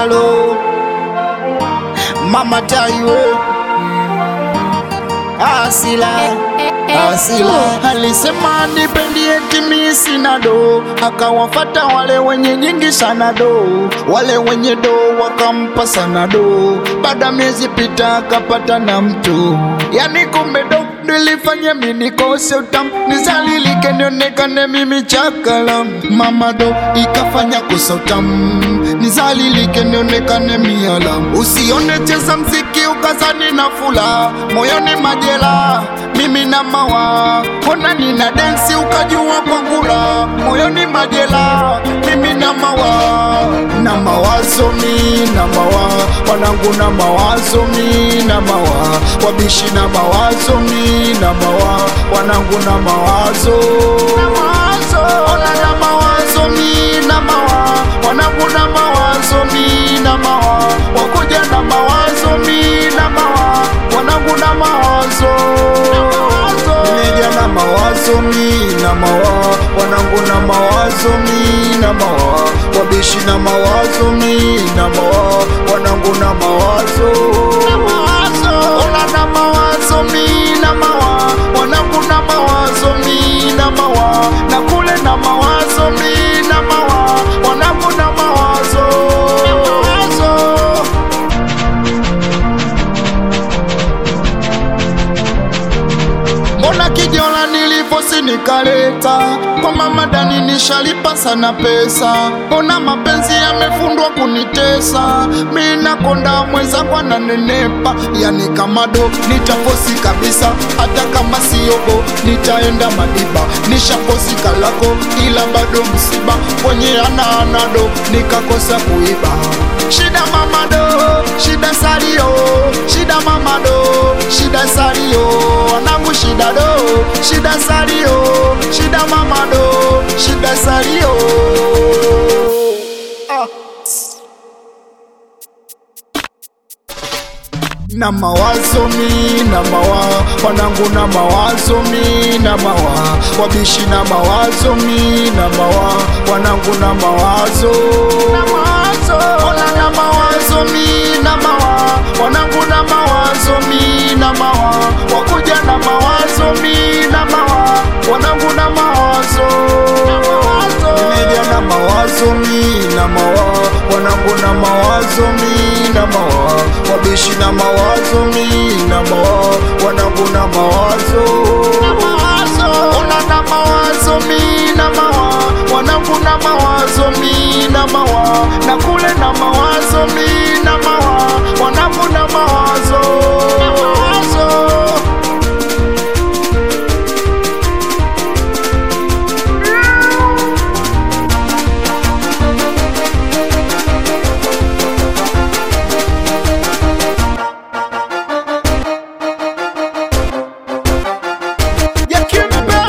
Chalo Mama Taiwo Asila Asila alisema nipendi eti mimi sina do, akawafata wale wenye nyingi sana do, wale wenye do wakampa sana do. Baada miezi pita akapata na mtu, yani kumbe do nilifanya mimi nikose utamu, nizalilike nionekane mimi chakala. Mama do ikafanya kosa utamu, nizalilike nionekane mialamu. Usione cheza mziki ukazani na fula, moyoni majela mimi na mawa ona nina densi ukajua kwa ngula moyoni majela mimi na mawa na mawazo mi na mawa wanangu na mawazo mi na mawa wabishi na mawazo mi na mawa wanangu na mawazo ona na mawazo mi na mawa wanangu na mawazo mi na mawa wakuja na mawazo mi na mawa wanangu na mawazo Nimeja na mawazo mi na mawa wanangu na mawazo mi na mawa wabishi na mawazo mi na mawa wanangu na mawazo ona na mawazo mi na mawa wanangu na mawazo mi na mawa na kule na mawazo mi na mawa wanangu na mawazo Mbona kijola nilivosi nikaleta kwa mama Dani nishalipa sana pesa, mbona mapenzi yamefundwa kunitesa, mi nakonda mwenzangu ananenepa, yani kama do nitafosi kabisa, hata kama siogo nitaenda Madiba, nishakosi kalako ila bado msiba, kwenye ana anado nikakosa kuiba Shida mama do, shida salio, shida mama do, shida salio, wanangu shida do, shida salio, shida mama do, shida salio. Ah. na mawazo mi na mawa wanangu na mawazo mi na mawa wabishi na mawazo mi na mawa wanangu na mawazo ona na mawazo mi na mawa wanangu na mawazo mi na mawa wakuja na mawazo mi na mawa wanangu na mawazo nimeja na mawazo mi na mawa wanangu na mawazo mi na mawa wabishi na mawazo mi na mawa wanangu na mawazo ona na mawazo mi na mawa wanangu na mawazo mi na mawa na kule na mawazo mi na mawa wanangu na mawazo ya kimbemba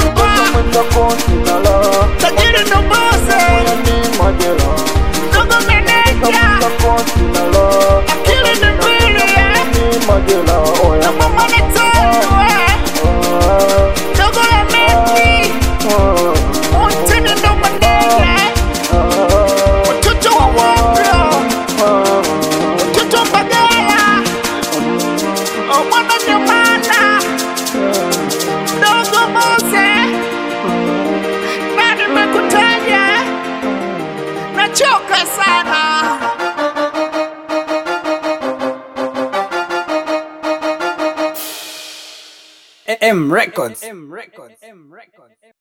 tajiri ndo bose ndogo meneja akili ni mbili na mama ni tatu ndogo ya meki utini ndo manene mtoto wa wapya mtoto mbagala mwana nyamana ndogo mose na nimekutaja nachoka sana M Records. M Records. M Records.